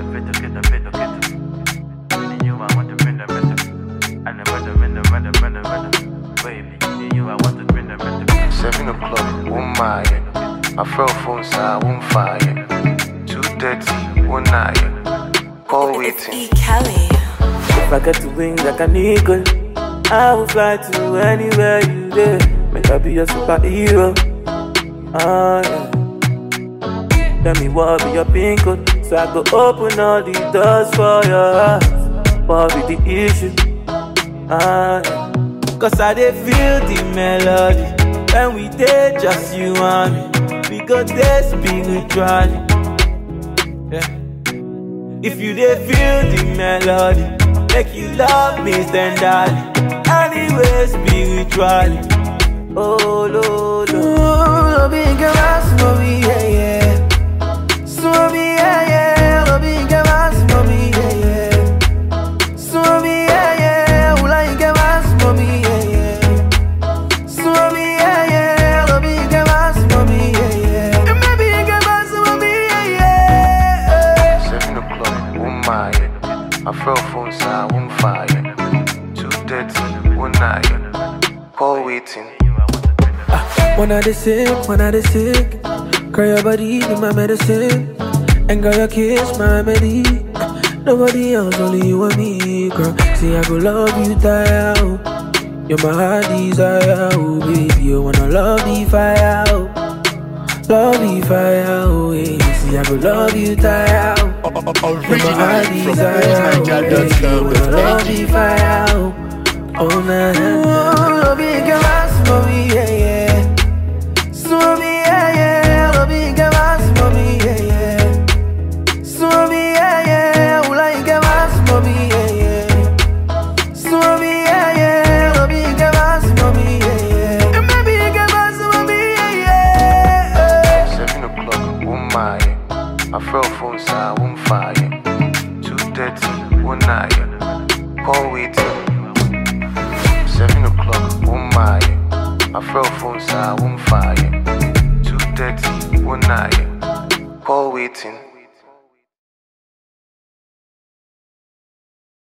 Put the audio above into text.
Feto, keto, feto, keto. In you, I want to bring the metal. And the metal, metal, metal, metal, metal. Baby, in you, I want to bring the metal. Seven o'clock, one mile. My friend phone side, one fire. Two thirty, one night. Call It's waiting. E. Kelly. If I get to wings like an eagle, I will fly to anywhere you there. Make I be your superhero. Ah, yeah. Tell me what be your pin code, so I go open all the doors for your heart. What be the issue? Ah, yeah. Cause I dey feel the melody when we dey just you and me. We go dey spiritually. Yeah. If you dey feel the melody, make you love me tenderly. Anyway, spiritually. Oh, lo, lo. Lo bien que más, mami, yeah, yeah. Swami, yeah, yeah. Lo bien que más, mami, yeah, yeah. Swami, yeah, yeah. Ula bien que más, mami, yeah, yeah. Swami, yeah, yeah. Lo bien que más, mami, yeah, yeah. Me bien que más, mami, yeah, yeah. Seven o'clock, one mile. My friend phone side, one fire. Two thirty, one night. Call waiting. When I dey sick, when I dey sick, girl your body be my medicine, and girl your kiss my remedy. Nobody else, only you and me, girl. See I go love you, die out. You're my heart desire, oh baby. You wanna love the fire, oh. Love the fire, oh yeah. See I go love you, die out. Originally from BossNiger.com. Love the fire, oh. Oh na na na. Love you, girl, mommy, yeah yeah. Swami, yeah, yeah, lo bien que más, mami, yeah, yeah. Swami, yeah, yeah, ula bien que más, mami, yeah, yeah. Swami, yeah, yeah, lo bien que más, mami, yeah, yeah. Me bien que más, mami, yeah, yeah. Seven o'clock, one mile. My friend phone side, one fire. Two thirty, one night. Call waiting. Seven o'clock, one mile. My friend phone side, one fire. Two thirty, one night. Call waiting.